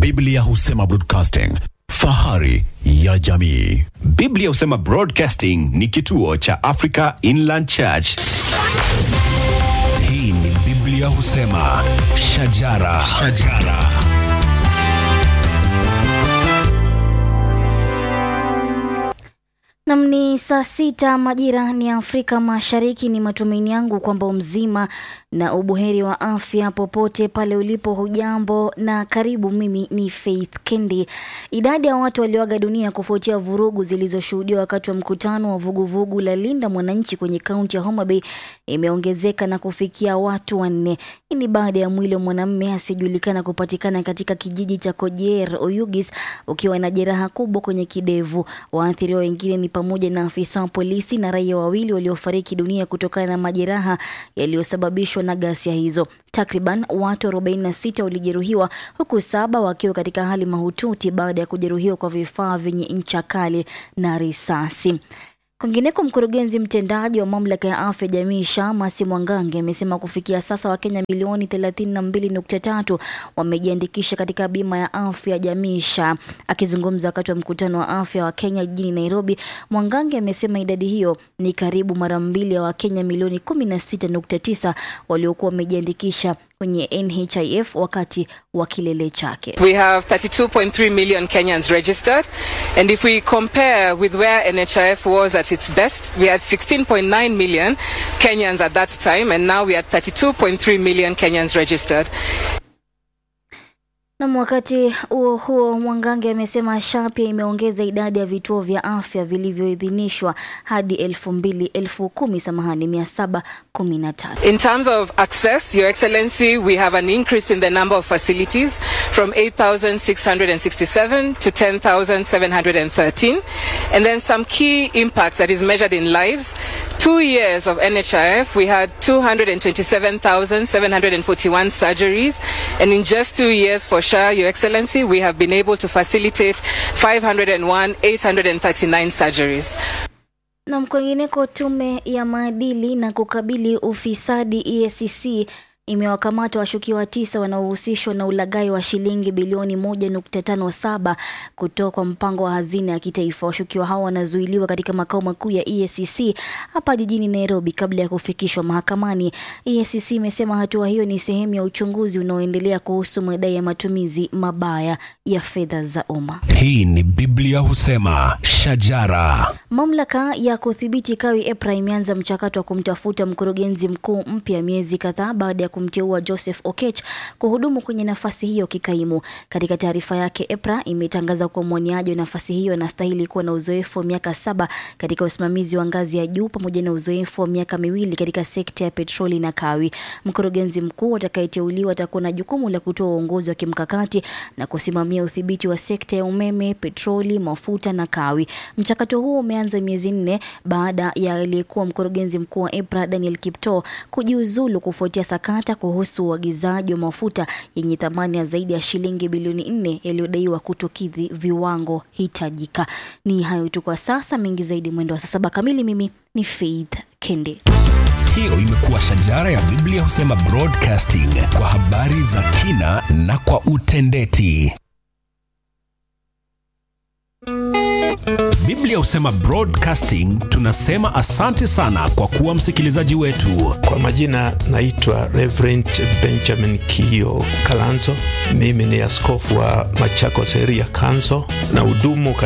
Biblia husema broadcasting, fahari ya jamii. Biblia husema Broadcasting ni kituo cha Africa Inland Church. Hii ni Biblia husema shajara, shajara. Nam ni saa sita majira ni Afrika Mashariki. Ni matumaini yangu kwamba mzima na ubuheri wa afya popote pale ulipo. Hujambo na karibu. Mimi ni Faith Kendi. Idadi ya watu walioaga dunia kufuatia vurugu zilizoshuhudiwa wakati wa mkutano wa vuguvugu la Linda Mwananchi kwenye kaunti ya Homa Bay imeongezeka na kufikia watu wanne. Hii ni baada ya mwili wa mwanamume asiyejulikana kupatikana katika kijiji cha Kojer Oyugis ukiwa na jeraha kubwa kwenye kidevu. Waathiriwa wengine ni pamoja na afisa wa polisi na raia wawili waliofariki dunia kutokana na majeraha yaliyosababishwa na ghasia hizo. Takriban watu 46 walijeruhiwa huku saba wakiwa katika hali mahututi baada ya kujeruhiwa kwa vifaa vyenye ncha kali na risasi. Kwingineko, mkurugenzi mtendaji wa mamlaka ya afya jamii SHA Masi Mwangange amesema kufikia sasa Wakenya milioni 32.3 wamejiandikisha katika bima ya afya jamii SHA. Akizungumza wakati wa mkutano wa afya wa Kenya jijini Nairobi, Mwangange amesema idadi hiyo ni karibu mara mbili ya Wakenya milioni 16.9 waliokuwa wamejiandikisha kwenye NHIF wakati wa kilele chake. We have 32.3 million Kenyans registered, and if we compare with where NHIF was at its best, we had 16.9 million Kenyans at that time, and now we are 32.3 million Kenyans registered. Na wakati huo huo, Mwangange amesema SHA pia imeongeza idadi ya vituo vya afya vilivyoidhinishwa hadi elfu mbili elfu kumi samahani mia saba kumi na tatu. In terms of access, Your Excellency, we have an increase in the number of facilities from 8,667 to 10,713. And then some key impact that is measured in lives. Two years of NHIF, we had 227,741 surgeries. And in just two years for SHA, Your Excellency, we have been able to facilitate 501,839 surgeries. Na kwingineko, tume ya maadili na kukabili ufisadi EACC imewakamata washukiwa tisa wanaohusishwa na ulaghai wa shilingi bilioni 1.57 kutoka kwa mpango wa hazina ya kitaifa. Washukiwa hao wanazuiliwa katika makao makuu ya EACC hapa jijini Nairobi kabla ya kufikishwa mahakamani. EACC imesema hatua hiyo ni sehemu ya uchunguzi unaoendelea kuhusu madai ya matumizi mabaya ya fedha za umma. Hii ni Biblia husema shajara. Mamlaka ya kudhibiti kawi EPRA imeanza mchakato wa kumtafuta mkurugenzi mkuu mpya miezi kadhaa baada ya kumteua Joseph Okech kuhudumu kwenye nafasi hiyo kikaimu. Katika taarifa yake, EPRA imetangaza kuwa mwaniaji wa nafasi hiyo anastahili kuwa na uzoefu wa miaka saba katika usimamizi wa ngazi ya juu pamoja na uzoefu wa miaka miwili katika sekta ya petroli na kawi. Mkurugenzi mkuu atakayeteuliwa atakuwa na jukumu la kutoa uongozi wa kimkakati na kusimamia udhibiti wa sekta ya umeme, petroli, mafuta na kawi. Mchakato huo umeanza miezi nne baada ya aliyekuwa mkurugenzi mkuu wa EPRA Daniel Kiptoo kujiuzulu kufuatia sakata kuhusu uagizaji wa mafuta yenye thamani ya zaidi ya shilingi bilioni nne yaliyodaiwa kutokidhi viwango hitajika. Ni hayo tu kwa sasa, mengi zaidi mwendo wa saa saba kamili. Mimi ni Faith Kende. Hiyo imekuwa shajara ya Biblia husema broadcasting kwa habari za kina na kwa utendeti. Biblia husema broadcasting, tunasema asante sana kwa kuwa msikilizaji wetu. Kwa majina naitwa Reverend Benjamin Kio Kalanzo. Mimi ni askofu wa Machakos Area Council na hudumu